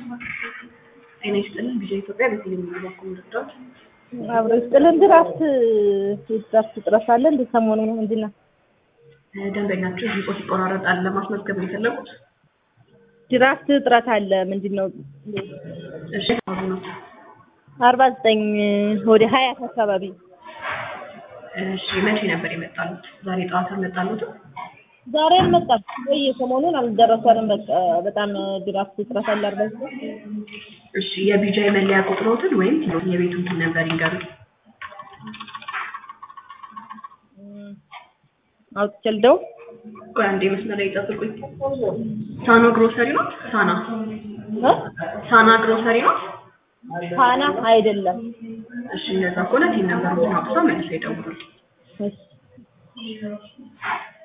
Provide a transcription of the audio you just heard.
ጤና ይስጥልን ቪዥን ኢትዮጵያ በቴሌቪዥን በኩል ምርጫዎች አብሮ ይስጥልን። ድራፍት ድራፍት ጥረት አለ እንደ ሰሞኑ ነው ምንድን ነው? ደንበኛችሁ ድምፆ ሲቆራረጣል ለማስመዝገብ ነው የፈለጉት? ድራፍት ጥረት አለ ምንድን ነው? እሺ አሁን ነው አርባ ዘጠኝ ወደ ሀያት አካባቢ እሺ መቼ ነበር የመጣሉት? ዛሬ ጠዋት አልመጣሉትም? ዛሬ አልመጣም ወይ ሰሞኑን አልደረሰንም። በቃ በጣም ድራፍት ጥረት አለ። አርባ ዘጠኝ እሺ የቢጃይ መለያ ቁጥሮትን ወይም የቤቱን ቲን ነበር ይንገሩኝ። አውጥቼ ልደው ቆይ አንዴ መስመር ላይ ይጠብቁኝ። ሳኖ ግሮሰሪ ነው? ሳና እ ሳና ግሮሰሪ ነው? ፋና አይደለም። እሺ እንደዛ ከሆነ ቲን ነበር አውጥተው መልሰው ይደውሉልኝ። እሺ